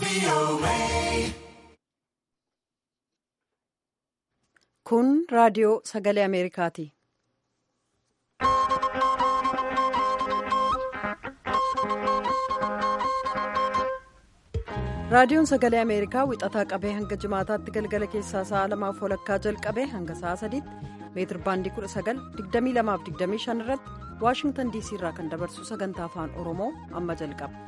Kun raadiyoo sagalee Ameerikaati. Raadiyoon sagalee Ameerikaa wixataa qabee hanga jimaataatti galgala keessaa sa'a lamaaf walakkaa jalqabee hanga sa'a sadiitti meetir baandii 19,2225 irratti Waashingtan DC irraa kan dabarsu sagantaa afaan Oromoo amma jalqaba.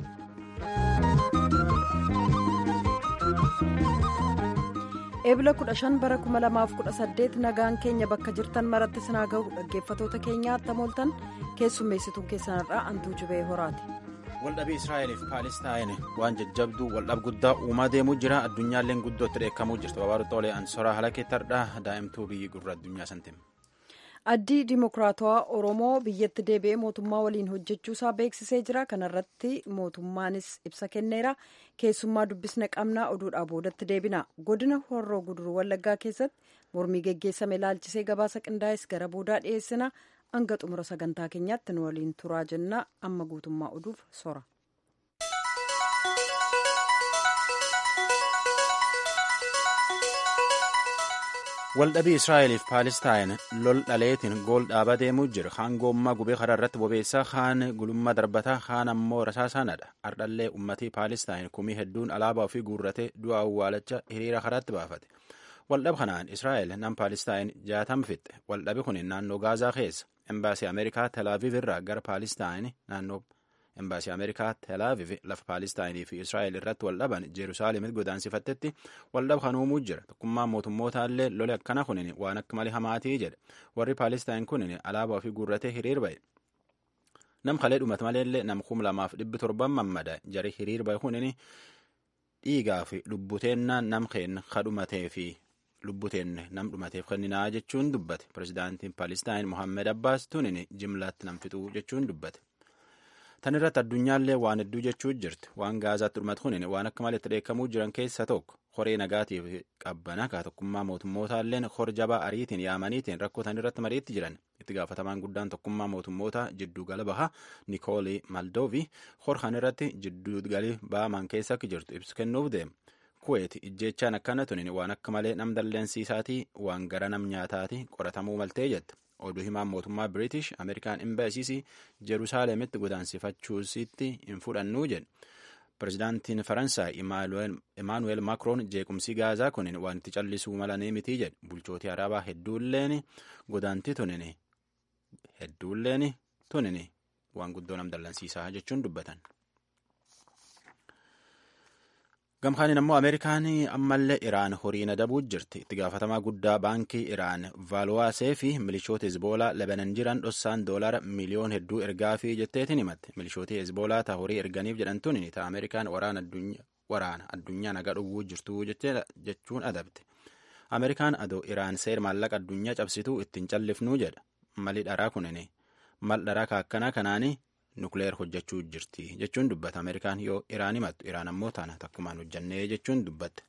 Eebila 15 bara 2018 nagaan keenya bakka jirtan maratti sinaa gahu dhaggeeffatoota keenyaa attamooltan keessummeessituun keessanirraa antuu jibee horaati. waldhabii israa'eliif paalestaan waan jajjabduu waldhab guddaa uumaa deemuu jira addunyaalleen guddootti dheekkamuu jirti babaaru xoolee ansoraa halakeettardha daa'imtuu biyyi gurra addunyaa santiin. addii dimokiraatawaa oromoo biyyatti deebi'ee mootummaa waliin hojjechuusaa beeksisee jira kanarratti mootummaanis ibsa kenneera keessummaa dubbisne qabnaa oduudhaa boodatti deebina godina horroo guduruu wallaggaa keessatti mormii geggeessame ilaalchisee gabaasa qindaa'es gara boodaa dhiyeessina. hanga xumura sagantaa keenyaatti nu waliin turaa jenna amma guutummaa oduuf sora. waldhabii israa'eliif paalestaan lol dhaleetiin gool dhaabaa deemuu jira kaan goommaa gubee karaa irratti bobeessaa kaan gulummaa darbataa kaan ammoo rasaasaanadha ardhallee ummatii paalestaan kumii hedduun alaabaa ofii guurratee du'a awwaalacha hiriira karaatti baafate waldhab kanaan israa'el nam paalestaan jaatam fixxe waldhabi kun naannoo gaazaa keessa embaasii ameerikaa telaaviv irraa gara paalestaan naannoo embaasii ameerikaa telaaviv lafa paalestaayinii fi israa'el irratti waldhaban jeerusaalemitti godaansifattetti waldhab kan uumuu jira tokkummaan mootummootallee lole akkana kunin waan akka malee hamaatii jedhe warri paalestaan kunin alaabaa ofii guurratee hiriir ba'e nam kalee dhumat maleellee nam kum lamaaf dhibbi torban mammada jari hiriir ba'e kunin dhiigaa fi lubbuteennaan nam keen kadhumatee fi lubbuteenne nam dhumateef kenninaa jechuun dubbate pirezidaantiin paalestaan mohammed abbaas tunin jimlaatti nam fixuu jechuun dubbate. tan irratti addunyaallee waan hedduu jechuu jirti waan gaazaatti dhumatu kunin waan akka malee itti dheekkamuu jiran keessa tokko horee nagaatiif qabbana kaa tokkummaa mootummootalleen hor jabaa ariitiin yaamaniitiin rakkoo tan irratti mariitti jiran itti gaafatamaan guddaan tokkummaa mootummoota jidduu gala bahaa nikoolii maldoovi hor kan irratti jidduu galii baamaan keessa akka jirtu ibsu kennuuf deema kuweeti ijjeechaan akkana tunin waan akka malee nam dalleensiisaatii waan gara nam nyaataatii qoratamuu maltee jette oduu himaan mootummaa biriitish ameerikaan imbaasiisii jeruusaalemitti godaansifachuusitti hin fudhannuu jedhe pirezidaantiin faransaay imaanuweel maakroon jeequmsi gaazaa kunin waan itti callisuu malanii mitii jedhe bulchootii arabaa hedduulleen godaantii tunin hedduulleen tunin waan guddoo nam dallansiisaa jechuun dubbatan. gamkaaniin ammoo ameerikaan ammallee iraan horiin adabuu jirti itti gaafatamaa guddaa baankii iraan vaaluwaasee fi milishoota hezboolaa lebanan jiran dhossaan doolara miliyoon hedduu ergaa fi jetteetiin himatte milishootii hezboolaa ta horii erganiif jedhantuun ta ameerikaan waraana addunyaa nagaa dhowwuu jirtu jechuun adabte ameerikaan adoo iraan seer maallaqa addunyaa cabsituu ittiin callifnuu jedha mali dharaa kunin mal dharaa kaakkanaa kanaanii nukleer hojjechuu jirti jechuun dubbata ameerikaan yoo iraan himattu iraan ammoo taana takkumaan hojjannee jechuun dubbatte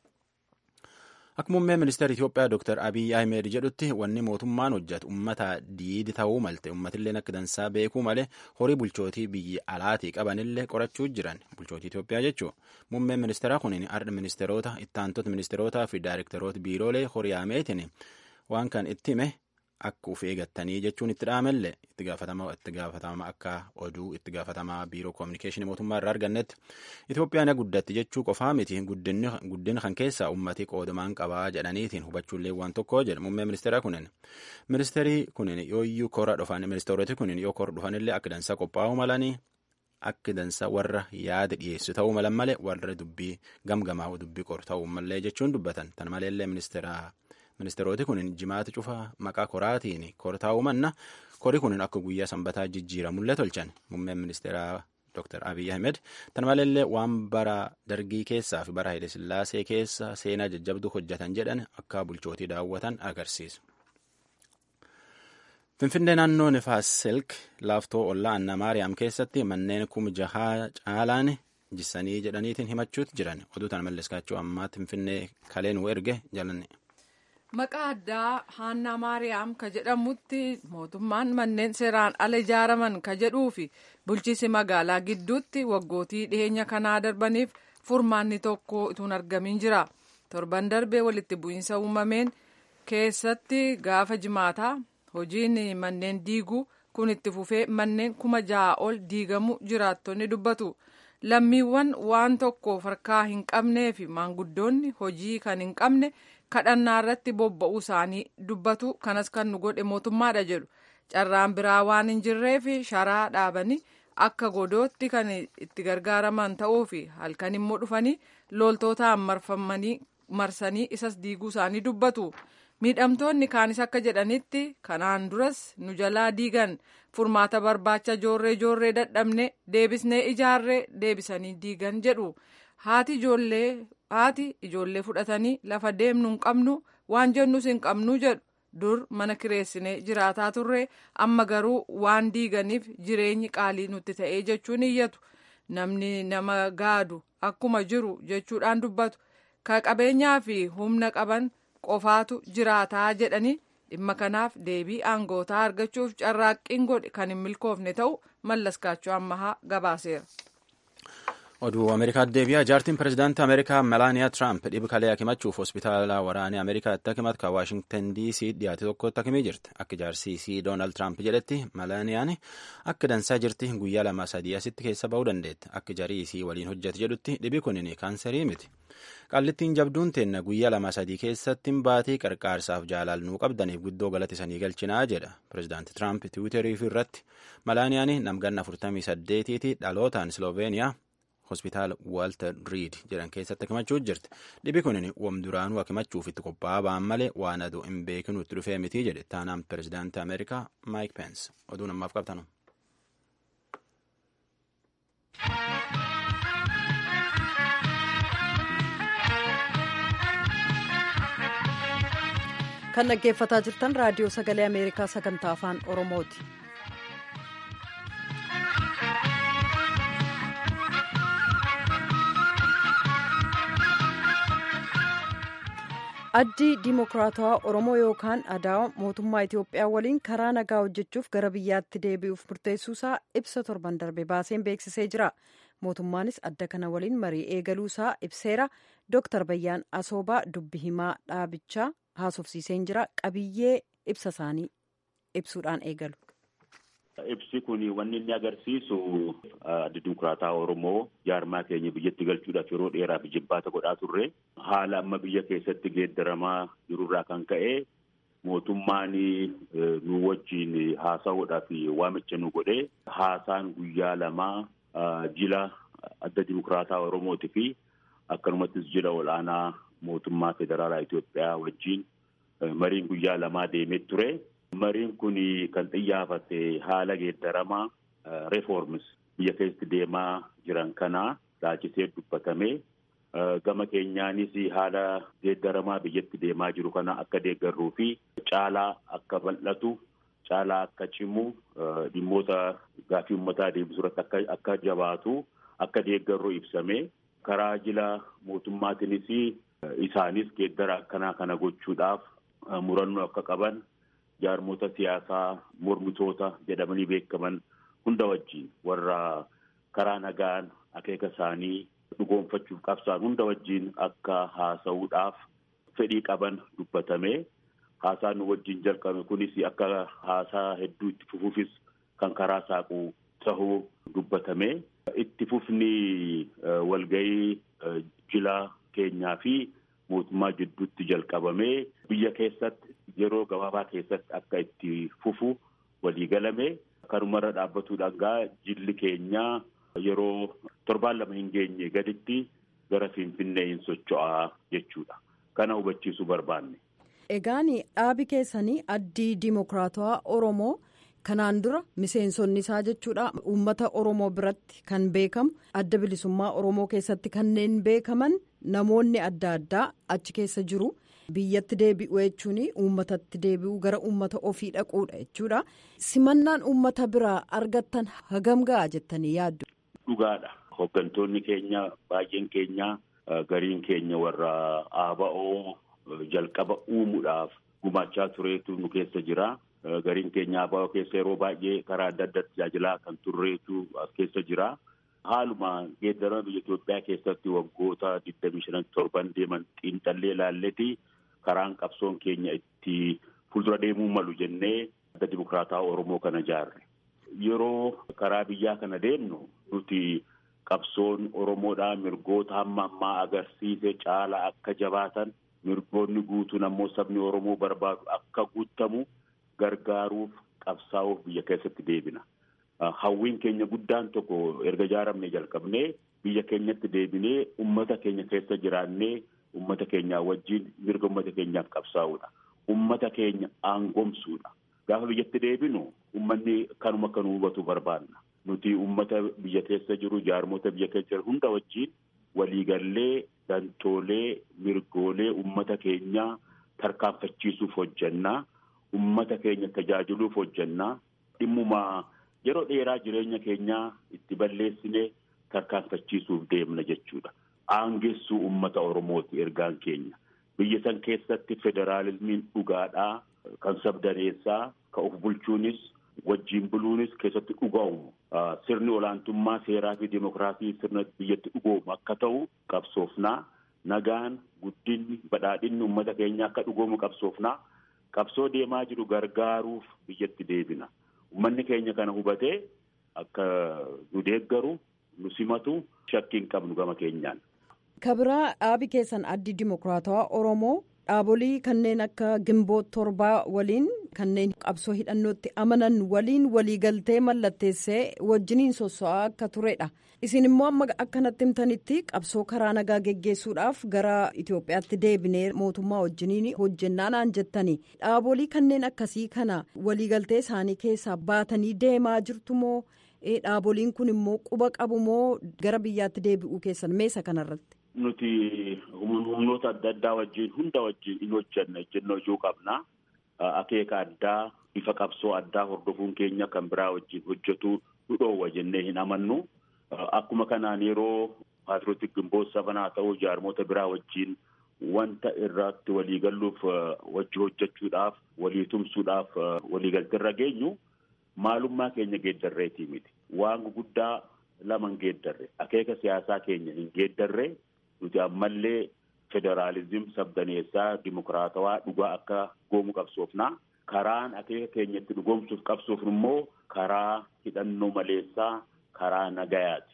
akka muummee ministeera itiyoophiyaa dr abiy ahmed jedhutti wanni mootummaan hojjetu ummata diidi ta'uu malte ummatillee akka dansaa beekuu malee horii bulchootii biyyi alaatii qabanillee qorachuu jiran bulchootii itiyoophiyaa jechuu muummeen ministeeraa kunin ardha ministeerota ittaantota ministeerotaa fi daayirektaroota biiroolee horii ameetiin waan kan itti hime akka uf eegattanii jechuun itti dhaamellee itti gaafatama akka oduu itti gaafatamaa biiroo koominikeeshinii mootummaa irraa argannetti Itoophiyaan guddatti jechuu qofaa miti guddina kan keessaa ummati qoodamaan qabaa jedhaniitiin hubachuullee waan tokko jedhe muummee ministeera kunin ministeerii kunin yooyyuu kora dhufan ministeeroti kunin yoo kora dhufanillee akka dansaa qophaa'uu malanii akka dansaa warra yaada dhiyeessu ta'uu malan malee warra dubbii gamgamaa dubbii qoru ta'uu malee jechuun dubbatan tan maleellee ministeera. ministeeroti kun jimaata cufa maqaa koraatiin kortaa'uu manna kori kun akka guyyaa sanbataa jijjiiramullee tolchan muummeen ministeeraa dr abiy ahmed tan maleellee waan bara dargii keessaa fi bara sillaasee keessa seenaa jajjabduu hojjetan jedhan akka bulchootii daawwatan agarsiisa. finfinnee naannoo nifaas silk laaftoo ollaa anna maariyaam keessatti manneen kuma jahaa caalaan jissanii jedhaniitiin himachuutti jiran oduu tan malleskaachuu ammaatti finfinnee kaleen erge jalanne. Maqaa addaa Haannaa Maariyaam ka jedhamutti mootummaan manneen seeraan ala ijaaraman ka jedhuu fi bulchiisi magaalaa gidduutti waggootii dhiyeenya kanaa darbaniif furmaanni tokko ituun argamin jira torban darbee walitti bu'iinsa uumameen keessatti gaafa jimaataa hojiin manneen diiguu kun itti fufee manneen kuma ja'a ol diigamu jiraattonni dubbatu. lammiiwwan waan tokkoof harkaa hin qabnee fi maanguddoonni hojii kan hin qabne kadhannaa irratti bobba'uu isaanii dubbatu kanas kan nu godhe mootummaadha jedhu carraan biraa waan hin jirree fi sharaa dhaabanii akka godootti kan itti gargaaraman ta'uu fi halkan immoo dhufanii loltootaan marfamanii marsanii isas diiguu isaanii dubbatu. miidhamtoonni kaanis akka jedhanitti kanaan duras nu jalaa diigan furmaata barbaacha joorree joorree dadhabne deebisnee ijaarree deebisanii diigan jedhu haati ijoollee haati ijoollee fudhatanii lafa deemnu hin qabnu waan jennus hin qabnu jedhu dur mana kireessinee jiraataa turre amma garuu waan diiganiif jireenyi qaalii nutti ta'ee jechuun iyyatu namni nama gaadu akkuma jiru jechuudhaan dubbatu ka qabeenyaa fi humna qaban. qofaatu jiraataa jedhanii dhimma kanaaf deebii aangootaa argachuuf carraaqqiin godhe kan hin milkoofne ta'u mallaskaachuu ammahaa gabaaseera. oduu ameerikaatti deebi'a jaartiin pirezidaantii ameerikaa melaaniyaa tiraamp dhibee kalee hakimachuuf hospitaala waraanaa ameerikaatti hakimat kan waashingtan diisii dhiyaate tokkotti hakimii jirti akka jaarsiisii doonaald tiraamp jedhetti melaaniyaan akka dansaa jirti guyyaa lama sadii asitti keessa ba'uu dandeetti akka jariisii waliin hojjete jedhutti dhibi kunin kaanserii miti qallittiin jabduun teenna guyyaa lama sadii keessatti baatii qarqaarsaaf jaalaalnuu qabdaniif guddoo galatisanii galchinaa jedha pirezidaanti tiraamp tiwiiterii irratti melaaniyaan namganna 48ti dhalootaan sloveeniyaa hospitaala waalter riid jedhan keessatti hakimachuu jirti dhibi kunin wam duraanuu hakimachuuf itti qophaa'aa ba'an malee waan aduu hin beekinu itti dhufee miti jedhe taanaan pirezidaantii ameerikaa maayik peens oduu namaaf qabtanu. kan dhaggeeffataa jirtan raadiyoo sagalee ameerikaa sagantaa afaan oromooti. addii diimokiraatawaa oromoo yookaan adaa mootummaa itiyoophiyaa waliin karaa nagaa hojjechuuf gara biyyaatti deebi'uuf murteessuusaa ibsa torban darbe baaseen beeksisee jira mootummaanis adda kana waliin marii eegaluusaa ibseera dooktar bayyaan asoobaa dubbi himaa dhaabichaa haasofsiiseen jira qabiyyee ibsa isaanii ibsuudhaan eegalu. Ibsi kun wanni inni agarsiisu adda dimokiraataa Oromoo jaarmaa keenya biyyatti galchuudhaaf yeroo dheeraaf jibbaata godhaa turre haala amma biyya keessatti geeddaramaa jirurraa kan ka'e mootummaan nu wajjin haasa'uudhaaf waamicha nu godhe haasaan guyyaa lamaa jila adda dimokiraataa Oromootii fi akkanumattis jila ol'aanaa mootummaa federaalaa Itoophiyaa wajjin mariin guyyaa lamaa deemee ture. Mariin kun kan xiyyaafate haala geeddaramaa reforms biyya keessatti deemaa jiran kana laalchisee dubbatame gama keenyaanis haala geeddaramaa biyyatti deemaa jiru kana akka deeggarruu fi caalaa akka bal'atu caalaa akka cimu dhimmoota gaaffii uummataa deebisuu irratti akka jabaatu akka deeggarruu ibsame karaa jila mootummaatiinis isaanis geeddara akkanaa kana gochuudhaaf murannoo akka qaban. jaarmota siyaasaa mormitoota jedhamanii beekaman hunda wajjin warra karaa nagaan akeeka isaanii dhugoonfachuuf qabsaan hunda wajjin akka haasa'uudhaaf fedhii qaban dubbatame haasaan nu wajjin jalqabe kunis akka haasaa hedduu itti fufuufis kan karaa saaqu tahuu dubbatame itti fufni walgahii jila keenyaa fi mootummaa jidduutti jalqabame biyya keessatti yeroo gabaabaa keessatti akka itti fufu walii galame kanumarra dhaabbatuudhaan gaa jilli keenyaa yeroo torbaan lama hin geenye gaditti gara finfinnee hin socho'aa jechuudha. Kana hubachiisuu barbaanne. Egaan dhaabi keessanii addii diimokiraatawaa Oromoo kanaan dura miseensonni isaa jechuudha uummata Oromoo biratti kan beekamu adda bilisummaa Oromoo keessatti kanneen beekaman namoonni adda addaa achi keessa jiru. biyyatti deebi'u jechuun uummatatti deebi'u gara uummata ofii dhaquudha jechuudha simannaan uummata biraa argattan hagam ga'a jettanii yaaddu. Dhugaadha hooggantoonni keenya baay'een keenya gariin keenya warra ABO jalqaba uumuudhaaf gumaachaa tureetu nu keessa jira gariin keenya ABO keessa yeroo baay'ee karaa adda addaa tajaajilaa kan turreetu as keessa jira haaluma geeddarama biyya Itoophiyaa keessatti waggoota digdamii shanan torban deeman xiinxallee ilaalleeti karaan qabsoon keenya itti fuuldura deemuu malu jennee adda dimokiraataa Oromoo kana ijaarre. Yeroo karaa biyyaa kana deemnu nuti qabsoon Oromoodhaa mirgoota hamma ammaa agarsiise caala akka jabaatan mirgoonni guutuun ammoo sabni Oromoo barbaadu akka guutamu gargaaruuf qabsaa'uuf biyya keessatti deebina. Hawwiin keenya guddaan tokko erga ijaaramne jalqabnee biyya keenyatti deebinee ummata keenya keessa jiraannee ummata keenyaa wajjin mirga ummata keenyaaf qabsaa'uudha. Ummata keenya aangomsuudha. Gaafa biyyatti deebinu ummanni kanuma akka nu hubatu barbaanna. Nuti ummata biyya keessa jiru jaarmota biyya keessa jiru hunda wajjin waliigallee dantoolee mirgoolee ummata keenyaa tarkaanfachiisuuf hojjannaa. Ummata keenya tajaajiluuf hojjannaa. Dhimmuma yeroo dheeraa jireenya keenyaa itti balleessine tarkaanfachiisuuf deemna jechuudha. Aangessuu ummata Oromooti ergaan keenya. Biyya san keessatti federaalizimiin dhugaadhaa kan sabdaneessaa kan of bulchuunis wajjin buluunis keessatti dhuga'umu. Sirni olaantummaa seeraa fi dimokiraasii sirna biyyatti dhugoomu akka ta'u qabsoofnaa. Nagaan guddinni badhaadhinni uummata keenya akka dhugoomu qabsoofnaa. Qabsoo deemaa jiru gargaaruuf biyyatti deebina. Uummanni keenya kana hubatee akka nu deeggaru nu simatu shakkii hin qabnu gama keenyaan. Kabiraa dhaabi keessan addi dimokiraatawaa Oromoo dhaabolii kanneen akka gimboo torbaa waliin kanneen qabsoo hidhannootti amanan waliin waliigaltee mallatteessee wajjiniin sosso'aa akka turedha. Isin immoo amma akkanatti himtanitti qabsoo karaa nagaa geggeessuudhaaf gara Itoophiyaatti deebinee mootummaa wajjiniin hojjennaa naan jettani. Dhaabolii kanneen akkasii kana waliigaltee isaanii keessaa baatanii deemaa jirtu moo dhaaboliin kun immoo quba qabu moo gara biyyaatti deebi'uu keessan meesa kanarratti? Nuti humnoota adda addaa wajjin hunda wajjin in hojjanna ejjennoo ijoo qabna. Akeeka addaa bifa qabsoo addaa hordofuun keenya kan biraa wajjin hojjetu nu dhoowwa jennee hin amannu. Akkuma kanaan yeroo paatrootik gimboota sabanaa ta'uu jaarmoota biraa wajjin wanta irratti waliigalluuf wajji hojjechuudhaaf walii tumsuudhaaf waliigalteerra geenyu maalummaa keenya geeddarreetii miti. Waan guguddaa lama hin geeddarre akeeka siyaasaa keenya hin geeddarre nuti ammallee federaalizim sabdaneessaa dimokiraatawaa dhugaa akka goomu qabsoofnaa. Karaan akeeka keenya itti dhugoomsuuf qabsoofnu immoo karaa hidhannoo maleessaa karaa nagayaati.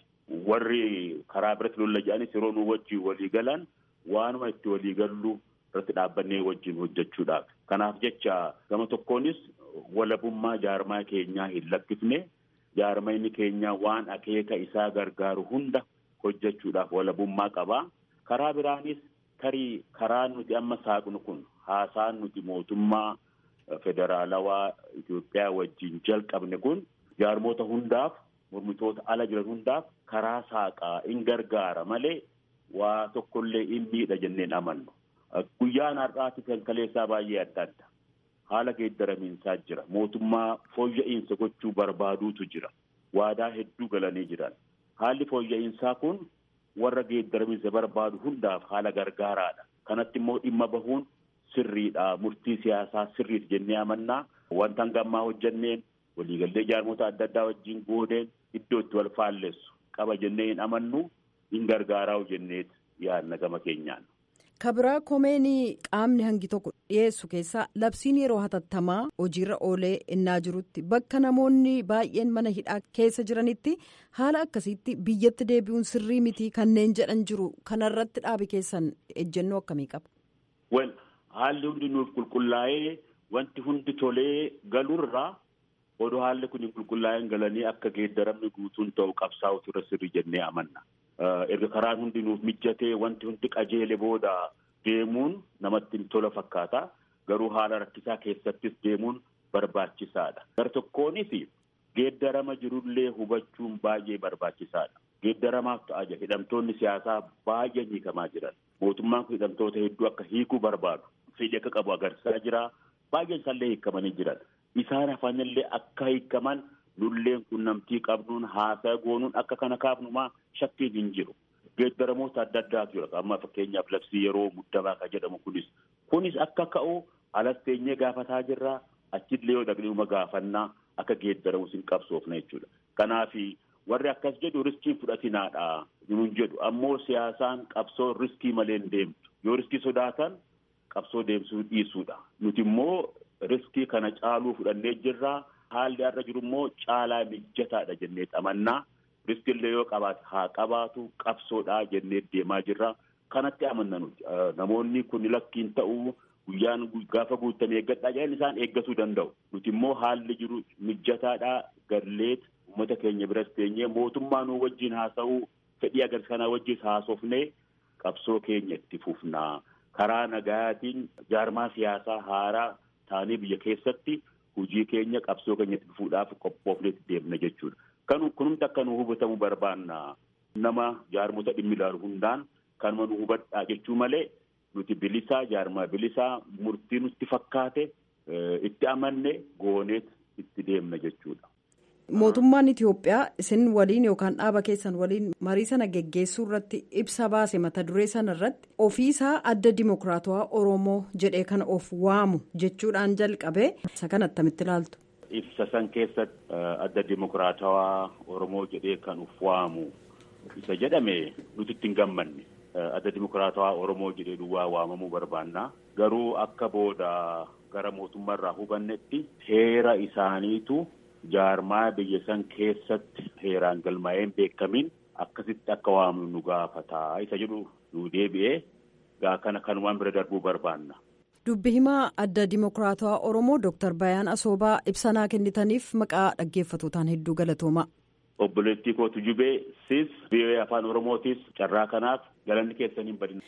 Warri karaa biratti lolla jedhanis yeroo nu wajjin walii galan waanuma itti walii gallu irratti dhaabbannee wajjin hojjechuudhaaf. Kanaaf jecha gama tokkoonis walabummaa jaarmaa keenyaa hin lakkifne jaarmayni keenyaa waan akeeka isaa gargaaru hunda hojjechuudhaaf walabummaa qaba. Karaa biraanis tarii karaan nuti amma saaqnu kun haasaan nuti mootummaa federaalawaa Itoophiyaa wajjin jalqabne kun jaarmoota hundaaf mormitoota ala jiran hundaaf karaa saaqaa in gargaara malee waa tokkollee in miidha jenneen amannu. Guyyaan har'aati kan kaleessaa baay'ee adda adda. Haala geeddaramiinsaa jira. Mootummaa fooyya'insa gochuu barbaaduutu jira. Waadaa hedduu galanii jiran. Haalli fooyya'insaa kun warra geeddaramiinsa barbaadu hundaaf haala gargaaraadha. Kanatti immoo dhimma bahuun sirriidha. Murtii siyaasaa sirriidha jennee amannaa. Wanta hanga ammaa hojjanneen waliigaltee jaarmoota adda addaa wajjin goodeen iddoo itti wal faallessu qaba jennee hin amannu hin gargaaraa jenneet yaadna gama keenyaan. Kabiraa komeenii qaamni hangi tokko dhiyeessu keessaa labsiin yeroo hatattamaa hojiirra oolee innaa jirutti bakka namoonni baay'een mana hidhaa keessa jiranitti haala akkasiitti biyyatti deebi'uun sirrii miti kanneen jedhan jiru kanarratti dhaabi keessan ejjennoo akkamii qaba. Wel haalli hundi nuuf qulqullaa'ee wanti hundi tolee galurraa odoo haalli kun qulqullaa'een galanii akka geeddaramni guutuun ta'u qabsaa'utu irra sirrii jennee amanna. erga karaan hundi nuuf mijjatee wanti hundi qajeele booda deemuun namatti tola fakkaata. Garuu haala rakkisaa keessattis deemuun barbaachisaadha. Gara tokkoonis geeddarama jirullee hubachuun baay'ee barbaachisaadha. Geeddaramaaf ta'a jira. Hidhamtoonni siyaasaa baay'een hiikamaa jiran. Mootummaan kun hidhamtoota hedduu akka hiikuu barbaadu. Fedhii akka qabu agarsiisaa jira. Baay'een isaallee hiikamanii jiran. Isaan hafanillee akka hiikaman lulleen qunnamtii qabnuun haasaa goonuun akka kana kaafnumaa shakkiin hin jiru. Geeddaramoota adda addaatu jira. Amma fakkeenyaaf labsii yeroo muddamaa kan jedhamu kunis. Kunis akka ka'u alas teenyee gaafataa jirra. Achillee yoo dhaqnee uma gaafannaa akka geeddaramus hin qabsoofna jechuudha. Kanaaf warri akkas jedhu riskii fudhatinaadha nuun jedhu ammoo siyaasaan qabsoo riskii malee hin deemtu yoo riskii sodaatan qabsoo deemsuu dhiisuudha nuti immoo riskii kana caaluu fudhannee jirra haalli har'a jiru immoo caalaa mijataadha jennee amannaa riskillee yoo qabaate haa qabaatu qabsoodha jennee deemaa jirra kanatti amanna nuti namoonni kun lakkiin ta'uu guyyaan gaafa guutamee eeggadhaa jedhan isaan eeggatuu danda'u nuti immoo haalli jiru mijataadha galleet uummata keenya biras teenyee mootummaa nuu wajjin haasa'uu fedhii agarsiisa kanaa wajjin haasofnee qabsoo keenya itti fufnaa karaa nagayaatiin jaarmaa siyaasaa haaraa taanee biyya keessatti hojii keenya qabsoo keenya itti fufuudhaaf qophoofnee deemna jechuudha. Kan kunumti akka nu hubatamu barbaanna nama jaarmota dhimmi ilaalu hundaan kanuma nu hubadhaa jechuu malee nuti bilisaa jaarmaa bilisaa murtii nutti fakkaate itti amanne gooneet itti deemna jechuudha. Mootummaan Itoophiyaa isin waliin yookaan dhaaba keessan waliin marii sana geggeessuu irratti ibsa baase mata duree sana irratti ofiisaa adda dimokiraatawaa Oromoo jedhee kan of waamu jechuudhaan jalqabee isa kana attamitti ilaaltu. Ibsa san keessatti adda dimokiraatawaa Oromoo jedhee kan of waamu isa jedhame nuti itti hin gammanne. adda dimokiraatawaa Oromoo jedhee duwwaa waamamuu barbaanna. Garuu akka booda gara mootummaa irraa hubannetti heera isaaniitu jaarmaa biyya san keessatti heeraan galmaa'een beekamin akkasitti akka waamnu nu gaafataa isa jedhu nu deebi'ee gaa kana kanumaan bira darbuu barbaanna. Dubbi himaa adda dimokiraatawaa Oromoo Dooktar Bayaan Asoobaa ibsanaa kennitaniif maqaa dhaggeeffatootaan hedduu galatooma. Obboleettii kootu jubee sis biyya afaan Oromootis carraa kanaaf galanni keessan hin badin.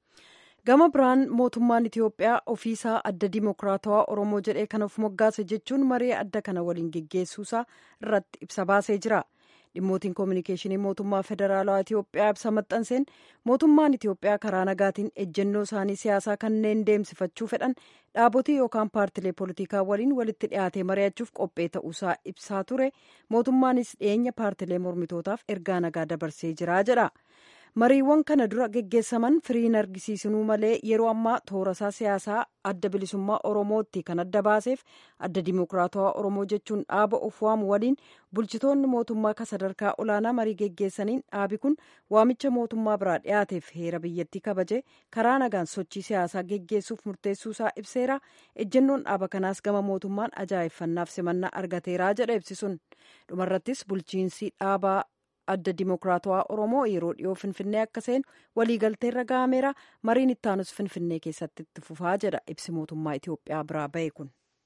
Gama biraan mootummaan Itoophiyaa ofiisaa adda dimokiraatawaa Oromoo jedhee kan of moggaase jechuun maree adda kana waliin geggeessuusaa irratti ibsa baasee jira. Dhimmootiin koominikeeshinii mootummaa federaalawaa Itoophiyaa ibsa maxxanseen mootummaan Itoophiyaa karaa nagaatiin ejjennoo isaanii siyaasaa kanneen deemsifachuu fedhan dhaabotii yookaan paartilee poolitikaa waliin walitti dhiyaatee mari'achuuf qophee ta'uusaa ibsaa ture mootummaanis dhiyeenya paartilee mormitootaaf ergaa nagaa dabarsee jira jedha. mariiwwan kana dura geggeessaman firiin argisiisinuu malee yeroo ammaa toorasaa siyaasaa adda bilisummaa oromootti kan adda baaseef adda dimokiraatawaa oromoo jechuun dhaaba of waamu waliin bulchitoonni mootummaa ka sadarkaa olaanaa marii geggeessaniin dhaabi kun waamicha mootummaa biraa dhiyaateef heera biyyattii kabaje karaa nagaan sochii siyaasaa geggeessuuf murteessuusaa ibseera ejjennoon dhaaba kanaas gama mootummaan ajaa'ibfannaaf simannaa argateeraa jedha ibsisuun dhumarrattis bulchiinsi dhaabaa adda dimokiraatawaa oromoo yeroo dhiyoo finfinnee akka seenu waliigalteerra ga'ameera mariin ittaanus finfinnee keessatti itti fufaa jedha ibsi mootummaa itiyoophiyaa biraa ba'e kun.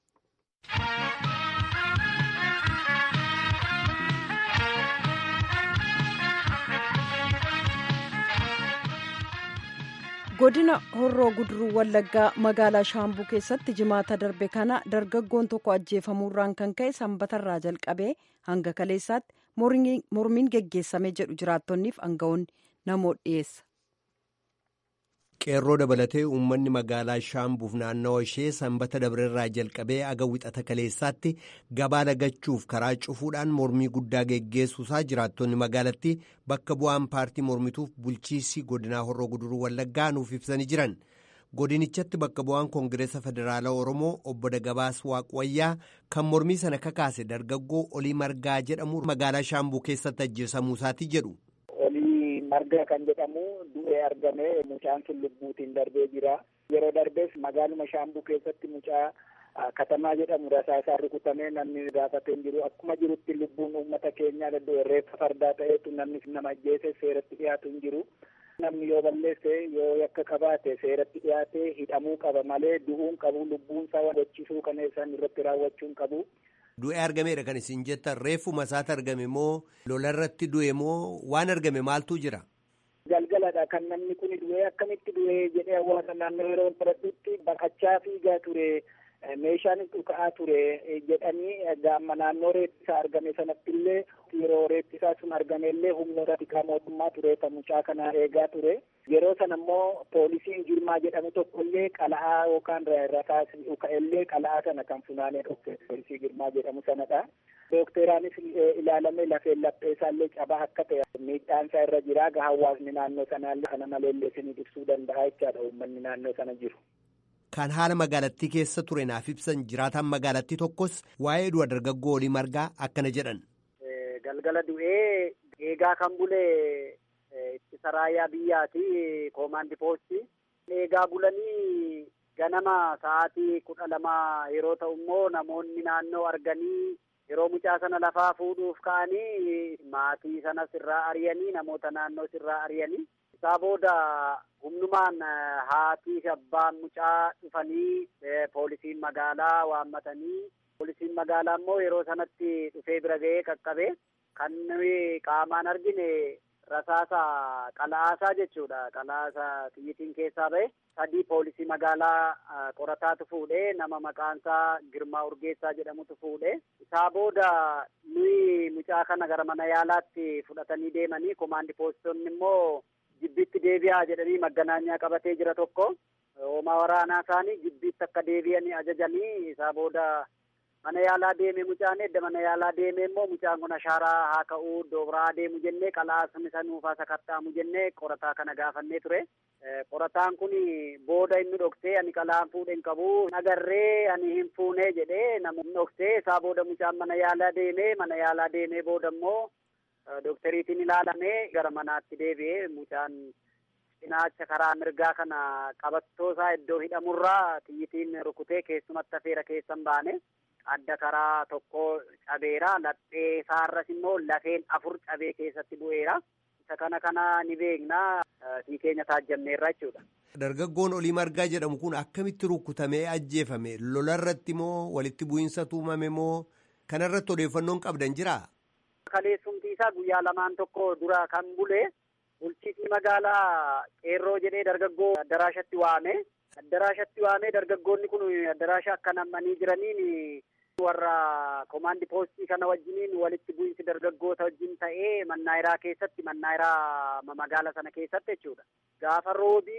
godina horroo guduruu wallaggaa magaalaa shaambuu keessatti jimaata darbe kana dargaggoon tokko ajjeefamuurraan kan ka'e sanbatarraa jalqabee hanga kaleessaatti mormiin geggeessame jedhu jiraattonniif aangawoonni namoota dhiyeessa. qeerroo dabalatee uummanni magaalaa shaambuuf naannawa ishee sanbata dabreerraa jalqabee aga wixata kaleessaatti gabaa lagachuuf karaa cufuudhaan mormii guddaa geggeessuusaa jiraattonni magaalattii bakka bu'aan paartii mormituuf bulchiisii godinaa horroo guduruu wallaggaa nuuf ibsanii jiran godinichatti bakka bu'aan koongireesa federaalaa oromoo obbo Dagabaas Waaqwayyaa kan mormii sana kakaase dargaggoo olii margaa jedhamu magaalaa shaambuu keessatti ajjeesamuusaati jedhu. margaa kan jedhamu du'ee argame mucaan sun lubbuutiin darbee jira yeroo darbees magaaluma shaambuu keessatti mucaa katamaa jedhamu rasaasaan rukutamee namni gaafatee jiru akkuma jirutti lubbuun uummata keenyaa dadhabee reeffa fardaa ta'eetu namni nama ajjeese seeratti dhiyaatu hin jiru namni yoo balleesse yoo yakka qabaate seeratti dhiyaatee hidhamuu qaba malee du'uun qabu lubbuun isaa gochisuu kana isaan irratti raawwachuu hin qabu. Du'ee argameedha kan isin jettan reefuma isaati argame moo lolarratti du'e moo waan argame maaltu jira? Galgaladha kan namni kun du'ee akkamitti du'ee jedhee hawaasa naannoo yeroo baradhutti baqachaa fiigaa ture meeshaanis dhuka'aa ture jedhanii gaamma naannoo reeffisaa argame sanatti illee yeroo reeffisaa sun argame illee humnoota tikaa mootummaa ture kan mucaa kana eegaa ture yeroo sana immoo poolisiin girmaa jedhamu tokko illee qala'aa yookaan rasaas dhuka'ellee qala'aa sana kan funaanee dhufte poolisii girmaa jedhamu sanadha. Dookteraanis ilaalamee lafeen lapheesaallee cabaa akka ta'e miidhaansaa irra jira gaa hawaasni naannoo sanaallee kana maleellee isinii ibsuu danda'a jechaadha uummanni naannoo sana jiru. Kan haala magaalattii keessa ture naaf ibsan jiraataan magaalattii tokkos waa'ee du'a dargaggoo olii margaa akkana jedhan. galgala du'ee eegaa kan bule ittisa raayyaa biyyaati koomaandi poostii. Eegaa bulanii ganama sa'aatii kudha lama yeroo ta'u immoo namoonni naannoo arganii yeroo mucaa sana lafaa fuudhuuf ka'anii maatii sanas irraa ariyanii namoota naannoos irraa ariyanii isaa booda humnumaan haatii fi abbaan mucaa dhufanii poolisiin magaalaa waammatanii poolisiin magaalaa immoo yeroo sanatti dhufee bira ga'ee qaqqabe kan nuyi qaamaan argine rasaasa qala'aasaa jechuudha qala'aasa xiyyitiin keessaa ba'e sadii poolisii magaalaa qorataatu fuudhee nama maqaansaa Girmaa Urgeessaa jedhamutu fuudhee isaa booda nuyi mucaa kana gara mana yaalaatti fudhatanii deemanii komaandi poolisoonni immoo jibbiitti deebi'aa jedhanii magganaanyaa qabatee jira tokko hoomaa waraanaa isaanii jibbiitti akka deebi'anii ajajanii isaa booda mana yaalaa deeme mucaan edda mana yaalaa deeme immoo mucaan kun ashaaraa haa ka'uu iddoo biraa deemu jennee qalaasni isa nuufaa sakattaamu jennee qorataa kana gaafannee ture. Qorataan kun booda inni dhoksee ani qalaan fuudhe hin qabu agarree ani hin fuunee jedhee namni dhoksee isaa booda mucaan mana yaalaa deemee mana yaalaa deemee booda immoo doktariitiin ilaalamee gara manaatti deebi'ee mucaan cinaacha karaa mirgaa kana qabattoo isaa iddoo hidhamurraa xiyyitiin rukutee keessumatti afeera keessan baane. adda karaa tokko cabeera laphee isaarras immoo lafeen afur cabee keessatti bu'eera isa kana kana ni beekna sii keenya taajjabneerra jechuudha. Dargaggoon olii margaa jedhamu kun akkamitti rukutamee ajjeefame lolarratti moo walitti bu'iinsa tuumame moo kanarratti odeeffannoon qabdan jiraa? Kaleessumti isaa guyyaa lamaan tokko dura kan bule bulchiisii magaalaa qeerroo jedhee dargaggoo addaraashatti waame. Addaraashatti waamee dargaggoonni kun addaraasha akka nammanii jiraniin warra komaandi poostii kana wajjiniin walitti bu'iinsi dargaggoota wajjin ta'ee mannaayiraa keessatti mannaayiraa magaala sana keessatti jechuudha. Gaafa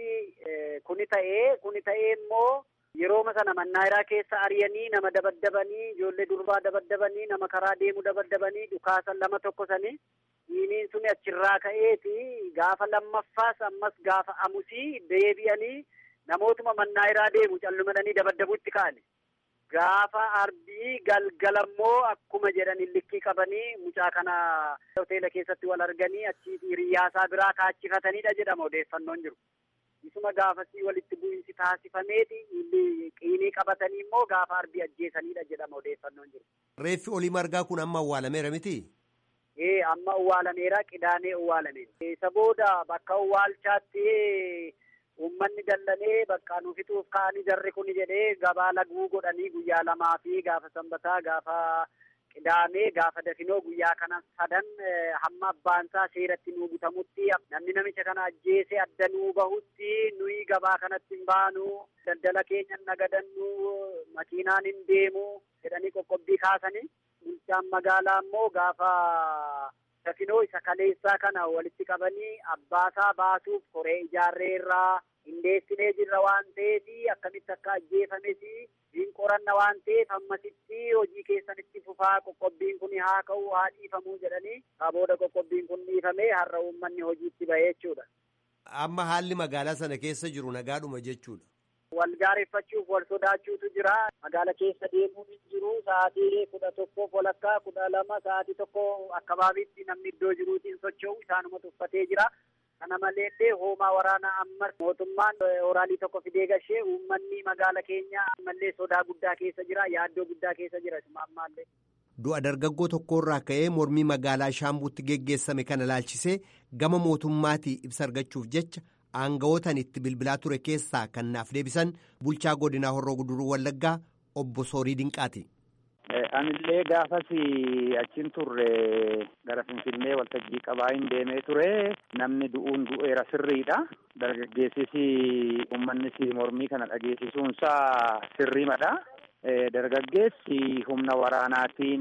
roobii kuni ta'ee kuni ta'ee immoo yerooma sana mannaayiraa keessa ariyanii nama dabaddabanii ijoollee durbaa dabaddabanii nama karaa deemu dabaddabanii dhukaasan lama tokkosanii dhiiniin suni achirraa ka'eeti gaafa lammaffaas ammas gaafa amusii deebi'anii namootuma mannaayiraa deemu callumadanii dabaddabuutti ka'ani. Gaafa arbii galgalammoo akkuma jedhan likkii qabanii mucaa kana hoteela keessatti wal arganii achii hiriyyaasaa biraa kaachifataniidha jedhama odeeffannoon jiru. Isuma gaafasii walitti bu'iinsi taasifameeti qiinii qabatanii immoo gaafa arbii ajjeesaniidha jedhama odeeffannoon jiru. Reeffi olii margaa kun amma awwaalameera miti? Ee amma awwaalameera qidaamee awwaalameera. Isa booda bakka awwaalchaatti Uummanni dallanee bakka nu fixuuf ka'anii jarri kun jedhee gabaa laguu godhanii guyyaa lamaa fi gaafa sanbataa gaafa qidaamee gaafa dafinoo guyyaa kana sadan hamma abbaansaa seeratti nuu butamutti namni namicha kana ajjeese adda nuu bahutti nuyi gabaa kanatti hin baanu daldala keenya nagadannu makiinaan hin deemu jedhanii qoqqobbii kaasanii bulchaan magaalaa immoo gaafa dafinoo isa kaleessaa kana walitti qabanii abbaasaa baasuuf koree ijaarree irraa hindeessinee jirra waan ta'eef akkamitti akka ajjeefames hin qoranna waan ta'eef ammasitti hojii keessanitti fufaa qoqqobbiin kun haa ka'u haa dhiifamuu jedhanii booda qoqqobbiin kun dhiifamee har'a uummanni hojiitti bahee jechuudha. Amma haalli magaalaa sana keessa jiru nagaadhuma jechuudha. Wal gaareffachuuf wal sodaachuutu jira. Magaala keessa deemuun hin jiru. Sa'aatii kudha tokkoof walakkaa kudha lama sa'aatii tokko akkabaabitti namni iddoo jiruutiin socho'u isaanuma tuffatee jira. Kana maleellee hoomaa waraanaa ammas mootummaan horaalii tokko fidee gashee uummanni magaala keenya ammallee sodaa guddaa keessa jira. Yaaddoo guddaa keessa jira ammaallee. Du'a dargaggoo tokkorraa ka'ee mormii magaalaa Shaambuutti geggeessame kana laalchisee gama mootummaatii ibsa argachuuf jecha aanga'ootan itti bilbilaa ture keessaa kan naaf deebisan bulchaa godinaa horroo guduruu wallaggaa obbo Soorii Dinqaati. Anillee gaafas achiin turre gara Finfinnee waltajjii qabaa hin deemee ture namni du'uun du'eera sirriidha. Dargaggeessis uummannis mormii kana dhageessisuunsaa sirriimadha. Dargaggeessi humna waraanaatiin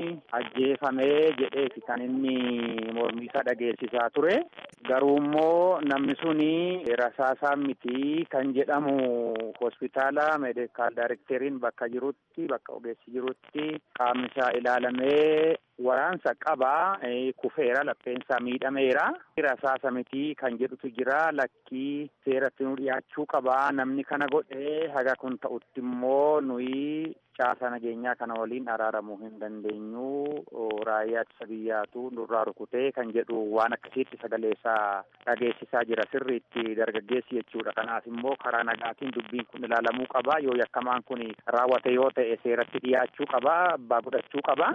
ajjeefamee jedheeti kan inni mormii isaa dhageessisaa ture. Garuu immoo namni suni rasaasaan miti kan jedhamu hospitaala meedikaal daayirekteriin bakka jirutti bakka ogeessi jirutti qaamni isaa ilaalamee waraansa qabaa kufeera lapheensaa miidhameera. Rasaasa miti kan jedhutu jira lakkii seeratti nu dhiyaachuu qabaa namni kana godhee haga kun ta'utti immoo nuyi caasa nageenyaa kana waliin araaramuu hin dandeenyu raayyaa ittisa biyyaatu nurraa rukutee kan jedhu waan akkasiitti sagaleessaa dhageessisaa jira sirriitti dargaggeessi jechuudha kanaaf immoo karaa nagaatiin dubbiin kun ilaalamuu qaba yoo yakkamaan kun raawwate yoo ta'e seeratti dhiyaachuu qaba abbaa godhachuu qaba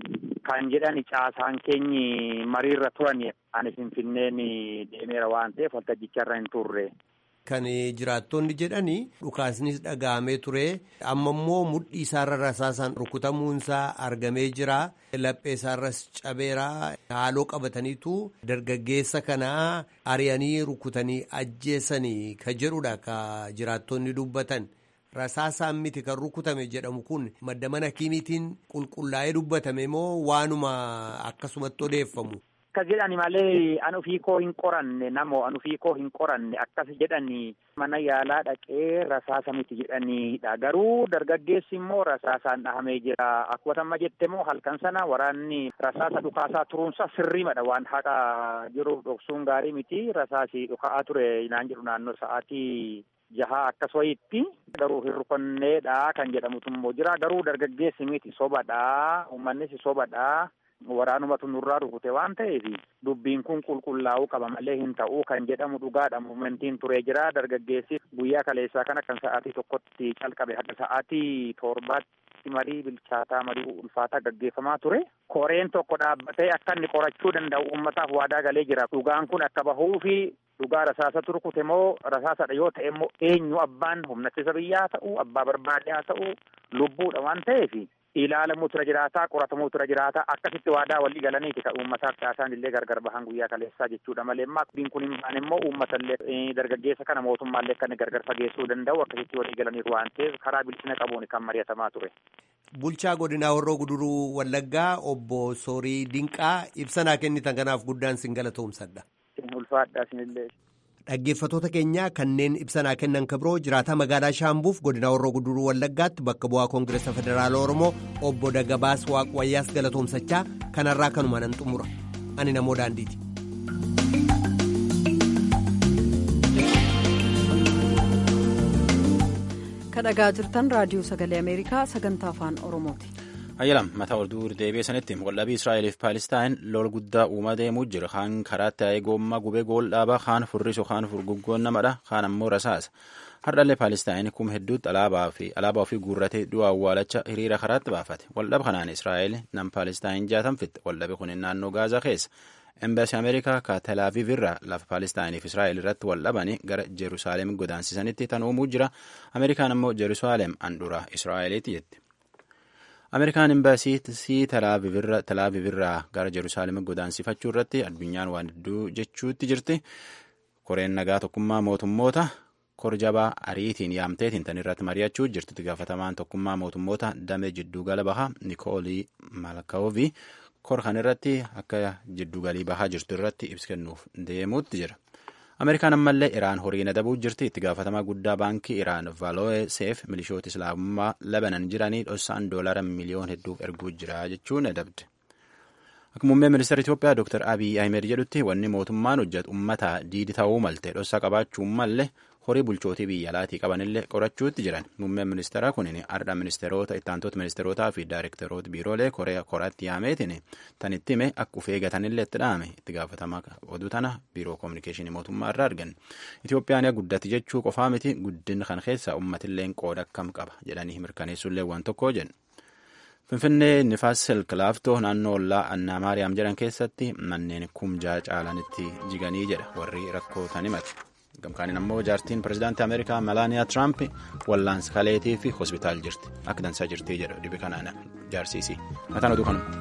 kan jedhan caasaan keenyi mariirra turan ani finfinneen deemeera waan ta'eef waltajjicharra hin turre. Kan jiraattonni jedhanii dhukaasnis dhaga'amee ture amma immoo mudhii isaarra rasaasaan rukutamuunsaa argamee jira laphee isaarras cabeera haaloo qabataniitu dargaggeessa kanaa ari'anii rukutanii ajjeessanii ka jedhudha ka jiraattonni dubbatan rasaasaan miti kan rukutame jedhamu kun madda mana kiimiitiin qulqullaa'ee dubbatame moo waanuma akkasumatti odeeffamu. Akkas jedhani malee an ofii koo hin qoranne namoo an ofii koo hin qoranne akkas jedhani mana yaalaa dhaqee rasaasa miti jedhaniidha garuu dargaggeessi immoo rasaasaan dhahamee jira akkuma amma jette immoo halkan sana waraanni rasaasa dhukaasaa turuunsa sirriimadha waan haqa jiruuf dhoksuun gaarii miti rasaasi dhuka'aa ture naan jedhu naannoo sa'aatii jahaa akkas wayitti garuu hin rukanneedha kan jedhamutu immoo jira garuu dargaggeessi miti sobadha uummannis sobadha. waraanumatu nurraa rukute waan ta'eef dubbiin kun qulqullaa'uu qaba malee hin ta'uu kan jedhamu dhugaadha muumentiin turee jira dargaggeessi guyyaa kaleessaa kana kan sa'aatii tokkotti calqabe haga sa'aatii torbaatti marii bilchaataa marii ulfaataa gaggeeffamaa ture koreen tokko dhaabbatee akka inni qorachuu danda'u uummataaf waadaa galee jira dhugaan kun akka bahuu fi dhugaa rasaasatu rukute moo rasaasadha yoo ta'e immoo eenyu abbaan humna ittisa biyyaa ta'u abbaa barbaade haa ta'u lubbuudha waan ta'eef ilaalamuu tura jiraataa qoratamuu tura jiraataa akkasitti waadaa walii galaniiti kan uummataaf caasaan illee gargar bahan guyyaa kaleessaa jechuudha malee ammaa dubbiin kun hin baane immoo uummatallee dargaggeessa kana mootummaallee kan gargar fageessuu danda'u akkasitti walii galaniiru waan ta'eef karaa bilchina qabuun kan mari'atamaa ture. Bulchaa godinaa Horroo Guduruu Wallaggaa obbo Soorii Dinqaa ibsanaa kennitan kanaaf guddaan sin galatoomsadha. Ulfaadhaa sinillee. Dhaggeeffatoota keenyaa kanneen ibsanaa kennan kabiroo jiraataa magaalaa Shaambuuf godina Horroo Guduruu Wallaggaatti bakka bu'aa Koongireesa Federaala Oromoo obbo Dagabaas Waaqwayyaas galatoomsachaa kanarraa kanuma nan xumura. Ani namoo daandiiti. kadhagaa jirtan raadiyoo sagalee ameerikaa sagantaa afaan oromooti. ayyalam mataa oduu deebi'ee sanitti waldhabii israa'eliif paalistaayin lol guddaa uumaa deemuu jira kaan karaa taa'ee goommaa gubee gool dhaabaa kaan furrisu kaan furguggoon namadha kaan ammoo rasaasa hardhallee paalistaayin kuma hedduutti alaabaa fi alaabaa ofii guurratee du'a awwaalacha hiriira karaatti baafate waldhaba kanaan israa'el nam paalistaayin jaatan fitte waldhabi kun naannoo gaazaa keessa embaasii ameerikaa ka telaaviv irraa lafa paalestaayiniif israa'el irratti wal dhabanii gara jeruusaalem godaansisanitti tan uumuu jira ameerikaan ammoo jeruusaalem handhuraa israa'eliiti jetti ameerikaan embaasii telaaviv irraa gara jeruusaalem godaansifachuu irratti addunyaan waan hedduu jechuutti jirti koreen nagaa tokkummaa mootummoota korjabaa ariitiin yaamteetiin tan irratti mari'achuu jirti gaafatamaan tokkummaa mootummoota damee jidduu gala bahaa nikoolii malkaawovii kor kan irratti akka jiddugalii bahaa jirtu irratti ibsa kennuuf deemuutti jira ameerikaan ammallee iraan horii adabuu jirti itti gaafatamaa guddaa baankii iraan vaaloo'ee seef milishoota islaamummaa labanan jiranii dhossaan doolara miliyoon hedduuf erguu jira jechuun adabde akka muummee ministeera itiyoophiyaa dr abiy ahmed jedhutti wanni mootummaan hojjetu ummata diidi ta'uu malte dhossaa qabaachuu malle horii bulchootii biyya alaatii qabanillee qorachuutti jiran muummeen ministeeraa kun ardha ministeerota ittaantoota ministeerotaa fi daayirektaroota biiroolee korea koraatti yaameetiin tan itti hime akka uf eegatanillee itti dhaame itti gaafatamaa oduu tana biiroo koominikeeshinii mootummaa irraa argan itiyoophiyaan guddatti jechuu qofaa miti guddina kan keessa ummatilleen qooda akkam qaba jedhanii mirkaneessullee waan tokko jedhu. Finfinnee nifaas silk laaftoo naannoo ollaa annaa maariyaam jedhan keessatti manneen kumjaa caalanitti jiganii jedha warri rakkoo tan himate. gamkaaniin ammoo jaartiin pirezidaantii ameerikaa melaaniyaa tiraamp wallaansa kaleetii fi hospitaal jirti akka dansaa jirtii jedhu dhibi kanaan jaarsiisii mataan oduu kanuma.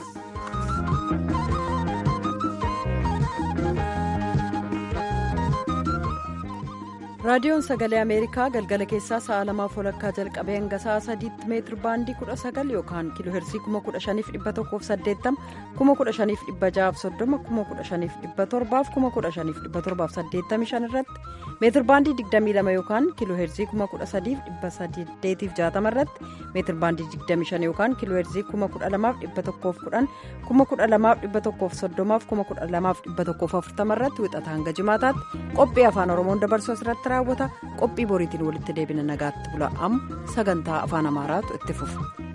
raadiyoon sagalee ameerikaa galgala keessaa sa'a lamaaf walakkaa jalqabee hanga sa'a sadiitti meetir baandii kudha sagal yookaan kiiloo heersii kuma kudha shaniif dhibba tokkoof saddeettama kuma kudha shaniif dhibba ja'aaf soddoma kuma kudha shaniif dhibba torbaaf kuma kudha shaniif dhibba torbaaf saddeettamii shan irratti meetir baandii digdamii lama yookaan kiiloo heersii kuma kudha sadiif dhibba saddeetiif jaatama irratti meetir baandii digdamii shan yookaan kiiloo heersii kuma kudha lamaaf dhibba tokkoof kudhan kuma kudha lamaaf dhibba tokkoof soddomaaf kuma kudha lamaaf dhibba tokkoof afurtama irratti wixata hanga jimaataatti qophii afaan oromoon dabarsuu asirratti raawwata qophii boriitiin walitti deebina nagaatti bula amma sagantaa afaan amaaraatu itti fufa.